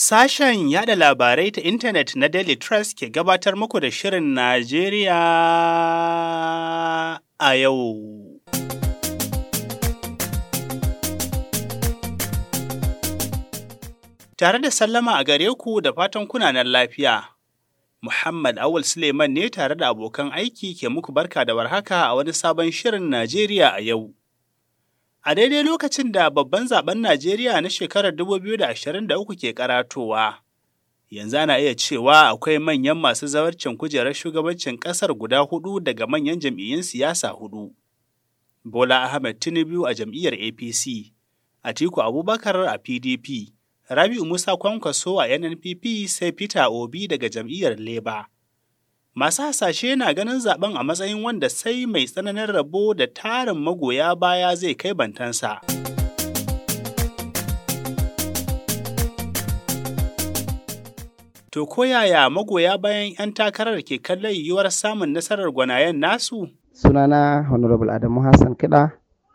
Sashen yada labarai ta intanet na Daily Trust ke gabatar muku da Shirin Najeriya a yau. Tare da sallama a gare ku da fatan kunanan lafiya. Muhammad Awul Suleiman ne tare da abokan aiki ke muku barka da warhaka a wani sabon Shirin Najeriya a yau. A daidai lokacin da babban zaben Najeriya na shekarar 2023 ke karatowa, yanzu ana iya cewa akwai manyan masu zawarcin kujerar shugabancin ƙasar guda hudu daga manyan jam'iyyun siyasa hudu. Bola Ahmed Tinubu a jam'iyyar APC, Atiku Abubakar a PDP, Rabi'u Musa Kwankwaso a NNPP sai Peter Obi daga jam'iyyar Labour. Masu hasashe na ganin zaben a matsayin wanda sai mai tsananin rabo da tarin magoya baya zai kai bantansa. To koyaya magoya bayan 'yan takarar ke kallon yiwuwar samun nasarar gwanayen nasu? Sunana Honorable Adamu Hassan Kiɗa,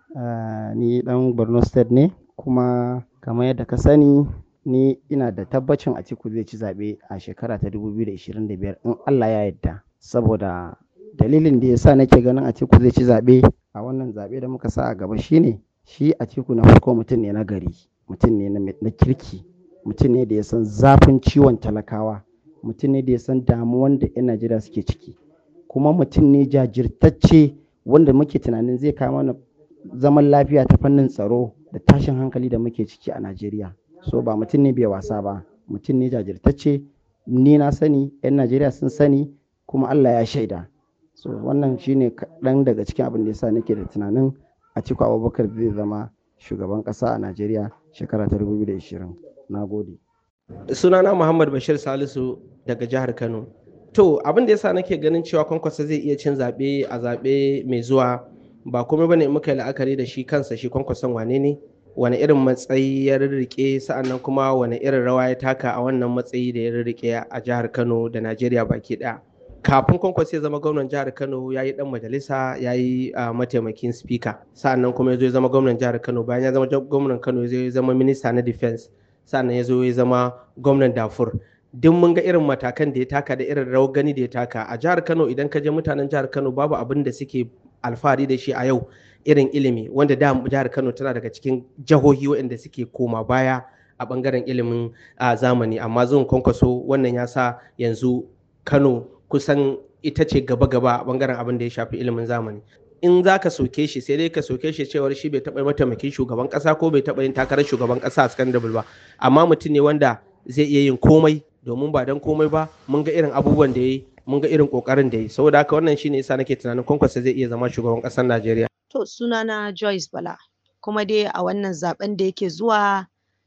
uh, ni ɗan Borno State ne, kuma kamar yadda ka sani ni ina da tabbacin Atiku zai ci zaɓe a shekara ta 2025 in Allah ya yarda saboda dalilin da ya sa nake ganin Atiku zai ci zaɓe a wannan zaɓe da muka sa a gaba shine shi Atiku na farko mutum ne na gari mutum ne na kirki mutum ne da ya san zafin ciwon talakawa mutum ne da ya san damuwan da 'yan Najeriya suke ciki kuma mutum ne jajirtacce wanda muke tunanin zai kawo mana zaman lafiya ta fannin tsaro da tashin hankali da muke ciki a Najeriya. so ba mutum ne bai wasa ba mutum ne jajirtacce ni na sani 'yan najeriya sun sani kuma allah ya shaida so wannan shine kaɗan daga cikin abin da yasa nake da tunanin a cikin abubakar zai zama shugaban ƙasa a najeriya shekara ta 2020 na gode sunana muhammad bashir salisu daga jihar kano to abin da yasa nake ganin cewa kwankwasa zai iya cin zaɓe a zaɓe mai zuwa ba komai bane muka yi la'akari da shi kansa shi kwankwason wane ne wani irin matsayi ya rirrike sa'annan kuma wani irin rawa ya taka a wannan matsayi da ya rirrike a jihar kano da najeriya baki daya kafin kwankwaso ya zama gwamnan jihar kano ya yi dan majalisa ya yi mataimakin speaker sa'annan kuma ya zo ya zama gwamnan jihar kano bayan ya zama gwamnan kano ya zama minista na defense sa'annan ya zo ya zama gwamnan dafur duk mun ga irin matakan da ya taka da irin rawar gani da ya taka a jihar kano idan ka je mutanen jihar kano babu abin da suke alfahari da shi a yau irin ilimi wanda da jihar kano tana daga cikin jihohi waɗanda suke koma baya a ɓangaren ilimin zamani amma zuwan kwankwaso wannan ya sa yanzu kano kusan ita ce gaba-gaba a ɓangaren abin da ya shafi ilimin zamani in za ka soke shi sai dai ka soke shi cewar shi bai taɓa mataimakin shugaban ƙasa ko bai taɓa yin takarar shugaban ƙasa a sakandare ba amma mutum ne wanda zai iya yin komai domin ba don komai ba mun ga irin abubuwan da ya yi mun ga irin ƙoƙarin da ya yi saboda haka wannan shine yasa nake tunanin kwankwaso zai iya zama shugaban ƙasar najeriya To sunana Joyce Bala kuma dai a wannan zaben da yake zuwa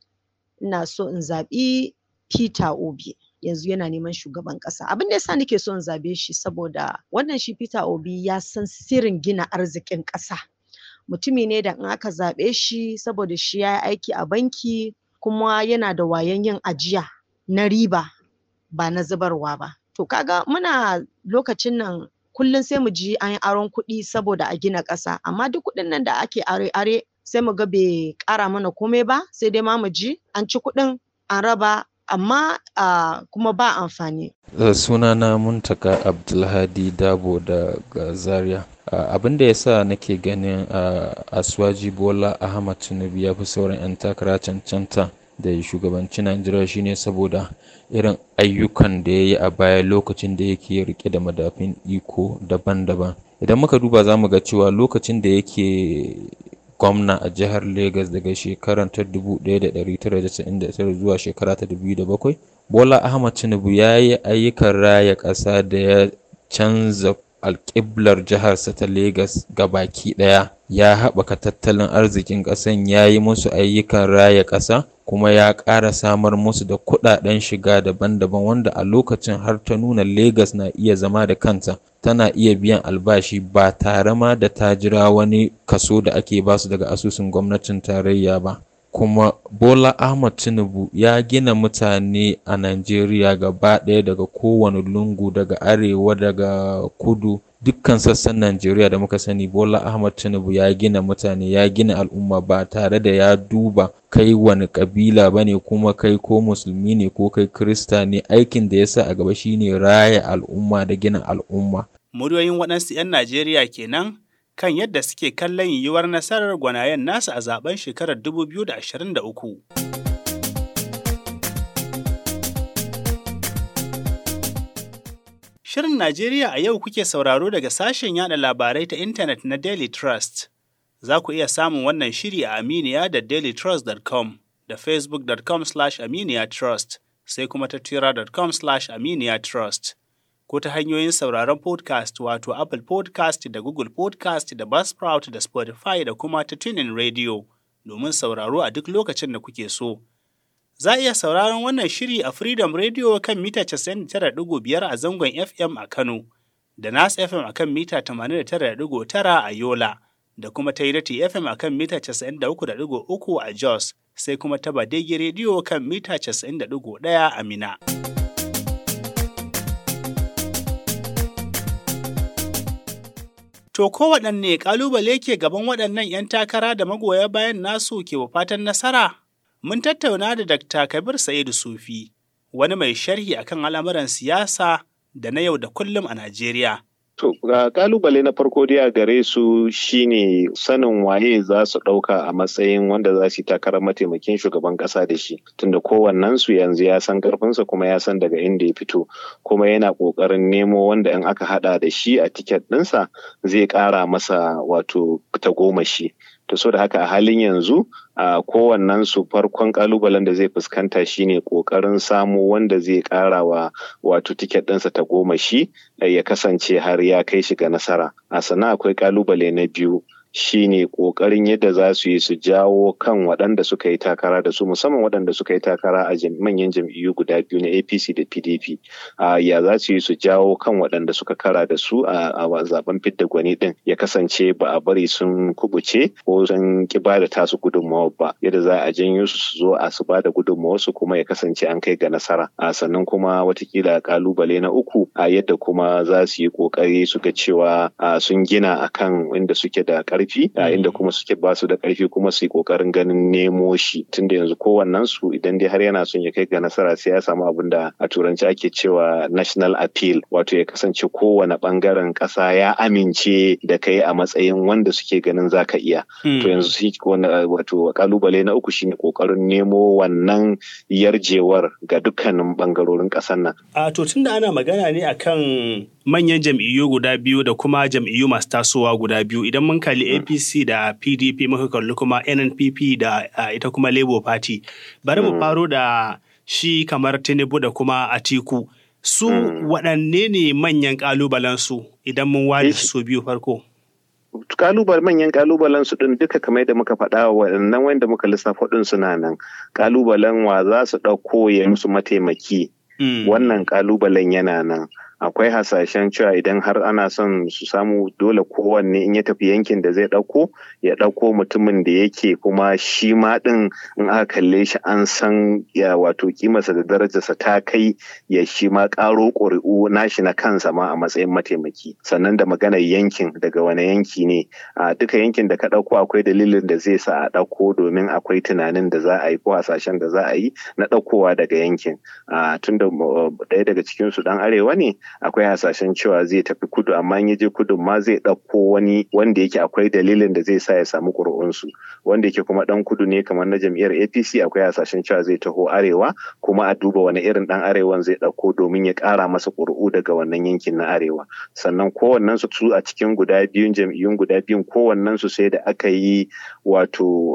ina so in zaɓi Peter Obi yanzu yana neman shugaban ƙasa abin da yasa nake so in zabe shi saboda wannan shi Peter Obi ya san sirrin gina arzikin ƙasa mutumi ne da in aka zaɓe shi saboda shi ya yi aiki a banki kuma yana da wayan yin ajiya na riba ba na zubarwa ba to kaga muna lokacin nan kullum sai mu ji an yi aron kuɗi saboda a gina ƙasa amma duk kuɗin nan da ake are-are sai mu ga bai ƙara mana komai ba sai dai ma mu ji an ci kuɗin an raba amma uh, kuma ba amfani. Uh, sunana muntaka abdulhadi dabo daga zaria uh, abin da ya sa nake ganin uh, aswaji bola ahmad tinubu ya fi sauran 'yan takara cancanta da shugabanci najeriya shine saboda irin ayyukan da ya yi a baya lokacin da yake rike da madafin iko daban-daban idan muka duba za mu ga cewa lokacin da yake gwamna a jihar Legas daga shekarar ta 1999 zuwa shekara ta 2007 bola ahmad tinubu ya yi ayyukan raya ƙasa da ya canza alƙiblar jiharsa ta Legas baki ɗaya ya haɓaka tattalin arzikin ƙasan ya yi musu ayyukan raya ƙasa kuma ya ƙara samar musu da kuɗaɗen shiga daban-daban wanda a lokacin har ta nuna Legas na iya zama da kanta tana iya biyan albashi ba tare ma da ta jira wani kaso da ake basu daga asusun gwamnatin tarayya ba kuma Bola Ahmad Tinubu ya gina mutane a Najeriya gaba ɗaya daga kowane lungu daga arewa daga kudu dukkan sassan Najeriya da muka sani Bola Ahmad Tinubu ya gina mutane ya gina al'umma ba tare da ya duba kai wani kabila ba ne kuma kai ko musulmi ne ko kai krista ne aikin da ya sa a gaba shine raya al'umma da gina al'umma. Muryoyin waɗansu 'yan Najeriya kenan kan yadda suke kallon yiwuwar nasarar gwanayen nasu a zaben shekarar 2023. Shirin Najeriya a yau kuke sauraro daga sashen yada labarai ta intanet na Daily Trust. Za ku iya samun wannan shiri a Aminiya da dailytrust.com da facebook.com slash aminiya trust sai kuma ta twitter.com slash aminiya trust. Ko ta hanyoyin sauraron podcast wato Apple podcast da Google podcast da Buzzsprout da Spotify da kuma ta tunin radio domin sauraro a duk lokacin da kuke so. Za a iya sauraron wannan shiri a Freedom Radio kan mita 99.5 a zangon FM a Kano, da Nas FM a kan mita 89.9 a Yola, da kuma Tairati FM a kan mita 93.3 a Jos, sai kuma ta Badegi Radio kan mita 90.1 a Mina. To kowaɗanne ƙalubale ke gaban waɗannan 'yan takara da magoya bayan nasu ke fatan nasara? Mun tattauna da Dr. Kabir Sa'idu Sufi, wani mai sharhi akan al'amuran siyasa da na yau da kullum a Najeriya. To, ga kalubale na farko dai a gare su shine sanin waye za su ɗauka a matsayin wanda za su yi takarar mataimakin shugaban ƙasa da shi. Tunda kowannen su yanzu ya san ƙarfinsa kuma ya san daga inda ya fito, kuma yana ƙoƙarin nemo wanda in aka haɗa da shi a tiket ɗinsa zai ƙara masa wato tagomashi. to so da haka a halin yanzu a kowannen su farkon kalubalen da zai fuskanta shine kokarin samu wanda zai kara wa wato tiket ɗinsa ta goma shi ya kasance har ya kai shi ga nasara a sana akwai kalubale na biyu shine kokarin yadda za su yi su jawo kan waɗanda suka yi takara da su musamman waɗanda suka yi takara a manyan jam'iyyu guda biyu na apc da pdp ya za su yi su jawo kan waɗanda suka kara da su a zaben fidda gwani ɗin ya kasance ba a bari sun kubuce ko sun ki ba da tasu gudunmawa ba yadda za a janyo su su zo a su ba da gudunmawa su kuma ya kasance an kai ga nasara a sannan kuma watakila kalubale na uku a yadda kuma za su yi kokari su ga cewa sun gina akan inda suke da karfi a inda kuma suke ba su da karfi kuma su yi kokarin ganin nemo shi tunda yanzu kowannen su idan dai har yana son ya kai ga nasara sai ya samu abin da a turanci ake cewa national appeal wato ya kasance kowane bangaren kasa ya amince da kai a matsayin wanda suke ganin zaka iya to yanzu shi wato kalubale na uku shine kokarin nemo wannan yarjewar ga dukkanin bangarorin kasar nan a to tunda ana magana ne akan manyan jam'iyyu guda biyu da kuma jam'iyyu masu tasowa guda biyu idan mun kalli apc da pdp muka kalli kuma nnpp da ita kuma labour party bari mu faro da shi kamar tinubu da kuma atiku su waɗanne ne manyan ƙalubalen su idan mun ware su biyu farko kalubal manyan kalubalen su din duka kamar da muka faɗa waɗannan wanda muka lissafa din suna nan kalubalen wa za su ɗauko ya musu mataimaki wannan kalubalen yana nan akwai hasashen cewa idan har ana son su samu dole kowanne in ya tafi yankin da zai ɗauko ya ɗauko mutumin da yake kuma shi ma ɗin in aka kalle shi an san ya wato kimarsa da darajarsa ta kai ya shi ma ƙaro ƙuri'u nashi na kansa ma a matsayin mataimaki sannan da maganar yankin daga wani yanki ne a duka yankin da ka ɗauko akwai dalilin da zai sa a ɗauko domin akwai tunanin da za a yi ko hasashen da za a yi na ɗaukowa daga yankin tunda ɗaya daga cikinsu ɗan arewa ne akwai hasashen cewa zai tafi kudu amma in je kudu ma zai ɗauko wani wanda yake akwai dalilin da zai sa ya samu ƙuri'unsu wanda yake kuma ɗan kudu ne kamar na jam'iyyar apc akwai hasashen cewa zai taho arewa kuma a duba wani irin ɗan arewan zai ɗauko domin ya ƙara masa ƙuri'u daga wannan yankin na arewa sannan kowannen su su a cikin guda biyun jam'iyyun guda biyun kowannen su sai da aka yi wato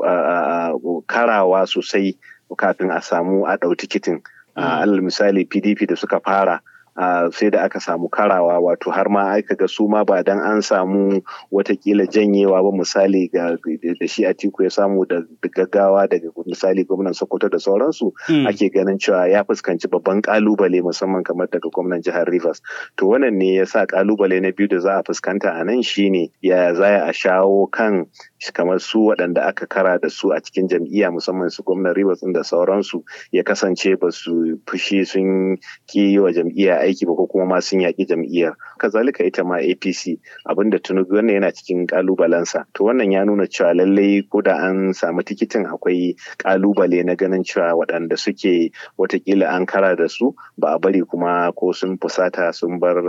karawa sosai kafin a samu a ɗau tikitin alal misali pdp da suka fara Uh, sai da aka samu karawa wato har ma aka ga su ma ba dan an samu watakila janyewa ba misali ga da shi Atiku ya samu da gaggawa daga misali gwamnan Sokoto da sauransu mm. ake ganin cewa ya fuskanci babban kalubale musamman kamar daga gwamnan jihar Rivers to wannan ne ya sa kalubale na biyu da za a fuskanta a nan shine ya za a shawo kan kamar su waɗanda aka kara da su a cikin jam'iyya musamman su gwamnan Rivers da sauransu ya kasance ba su fushi sun ki yi wa jam'iyya aiki ba ko kuma ma sun yaƙi jam'iyyar kazalika ita ma apc abinda tunubu wannan yana cikin kalubalensa to wannan ya nuna cewa lallai ko da an samu tikitin akwai kalubale na ganin cewa waɗanda suke watakila an kara da su ba a bari kuma ko sun fusata sun bar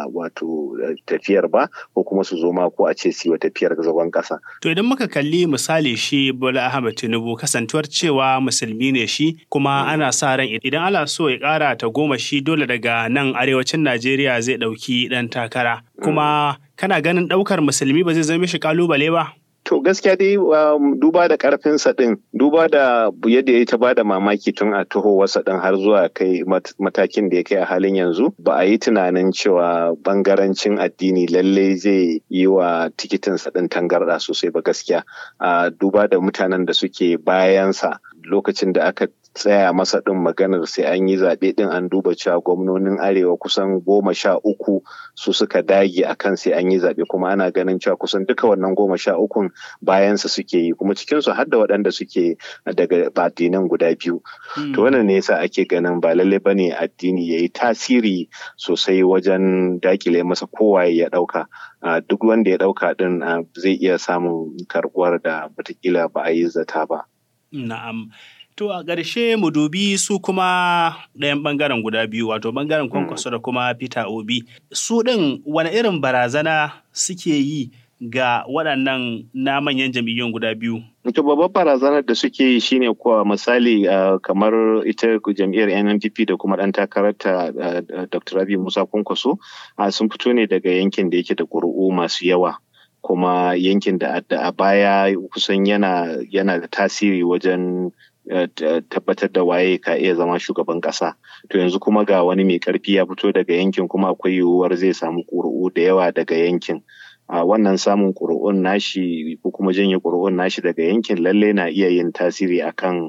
wato tafiyar ba ko kuma su zo ma ko a ce su wa tafiyar zagon ƙasa. To idan muka kalli misali shi Bola Ahmed Tinubu kasantuwar cewa musulmi ne shi kuma ana sa ran idan ana so ya ƙara ta goma shi dole daga nan arewacin Najeriya zai ɗauki ɗan takara. Kuma kana ganin ɗaukar musulmi ba zai zama shi ƙalubale ba? To gaskiya dai duba da karfinsa ɗin, duba da yadda ya ta ba da mamaki tun a wasa ɗin har zuwa kai matakin da ya kai a halin yanzu, ba a yi tunanin cewa bangarancin addini lallai zai yi wa tikitinsa ɗin tangarɗa sosai ba gaskiya. Duba da mutanen da suke bayansa lokacin da aka tsaya masa ɗin maganar sai an yi zaɓe ɗin an duba cewa gwamnonin arewa kusan goma sha uku su suka dage a kan sai an yi zaɓe kuma ana ganin cewa kusan duka wannan goma sha ukun bayansa suke yi kuma cikinsu har da waɗanda suke daga addinan guda biyu. To wannan ne yasa ake ganin ba lallai ba ne addini ya yi tasiri sosai wajen dakile masa kowaye ya ɗauka. Duk wanda ya ɗauka ɗin zai iya samun karɓuwar da watakila ba a yi zata ba. Na'am. To a ƙarshe mu dubi su kuma ɗayan ɓangaren guda biyu wato ɓangaren kwankwaso da kuma Peter Obi. Su ɗin wani irin barazana suke yi ga waɗannan na manyan jam'iyyun guda biyu? To babbar barazanar da suke yi shine kuwa misali kamar ita jam'iyyar NNPP da kuma ɗan takararta Dr. Rabi Musa Kwankwaso sun fito ne daga yankin da yake da ƙuri'u masu yawa. kuma yankin da a baya kusan yana yana da tasiri wajen tabbatar da waye ka iya zama shugaban kasa to yanzu kuma ga wani mai karfi ya fito daga yankin kuma akwai yiwuwar zai samu ƙuri'u da yawa daga yankin a wannan samun ƙuri'un nashi ko kuma janye ƙuri'un nashi daga yankin lalle na iya yin tasiri akan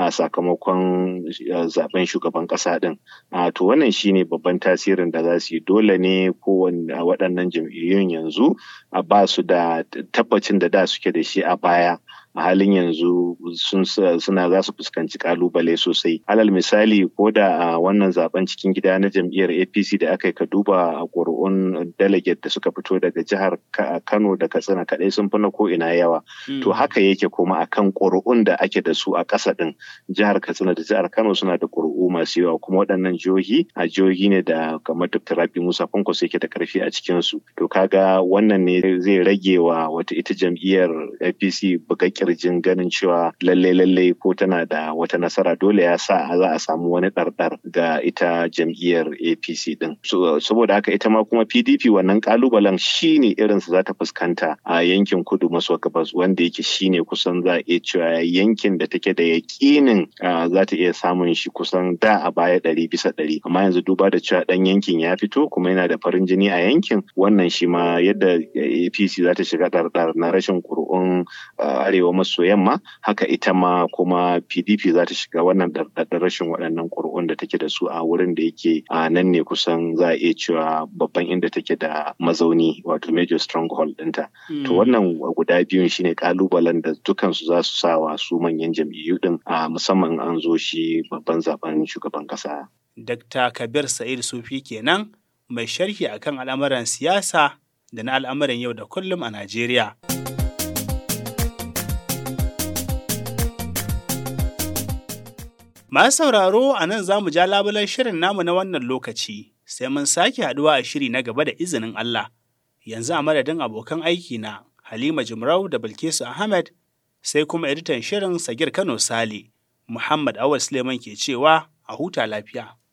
sakamakon zaben shugaban ƙasa din to wannan shine babban tasirin da za su yi dole ne kowane waɗannan jam'iyyun yanzu ba su da tabbacin da da suke da shi a baya a halin yanzu suna za su fuskanci kalubale sosai alal misali ko da a wannan zaben cikin gida na jam'iyyar apc da aka yi ka duba a ƙuri'un delegate da suka fito daga jihar kano da katsina kaɗai sun fi na ko ina yawa to haka yake kuma akan ƙuri'un da ake da su a ƙasa ɗin jihar katsina da jihar kano suna da ƙuri'u masu yawa kuma waɗannan jihohi a jihohi ne da kamar dr rabi musa kwankwaso yake da ƙarfi a cikinsu to kaga wannan ne zai rage wa wata ita jam'iyyar apc bugaƙƙiyar kirjin ganin cewa lalle lalle ko tana da wata nasara dole ya sa za a samu wani ɗarɗar ga ita jam'iyyar apc din saboda haka ita ma kuma pdp wannan kalubalen shine irin su za ta fuskanta a yankin kudu maso gabas wanda yake shine kusan za a iya cewa yankin da take da yakinin za ta iya samun shi kusan da a baya ɗari bisa ɗari amma yanzu duba da cewa ɗan yankin ya fito kuma yana da farin jini a yankin wannan shi ma yadda apc za ta shiga ɗarɗar na rashin ƙuri'un arewa maso yamma haka ita ma kuma pdp za ta shiga wannan ɗarɗar rashin waɗannan ƙuri'un da take da su a wurin da yake a nan ne kusan za a iya cewa babban inda take da mazauni wato major stronghold ɗinta to wannan guda biyun shine kalubalen da dukansu za su sa wa su manyan jam'iyyu din a musamman an zo shi babban zaben shugaban kasa. Dr. Kabir Sa'id Sufi kenan mai sharhi akan al'amuran siyasa da na al'amuran yau da kullum a Najeriya. Masu sauraro a nan za mu ja labulan shirin namu na wannan lokaci, sai mun sake haɗuwa a shiri na gaba da izinin Allah. Yanzu a madadin abokan aiki na Halima Jimrau da Bilkisu Ahmed, sai kuma editan shirin Sagir Kano Sale, Muhammad Awal Suleiman ke cewa a huta lafiya.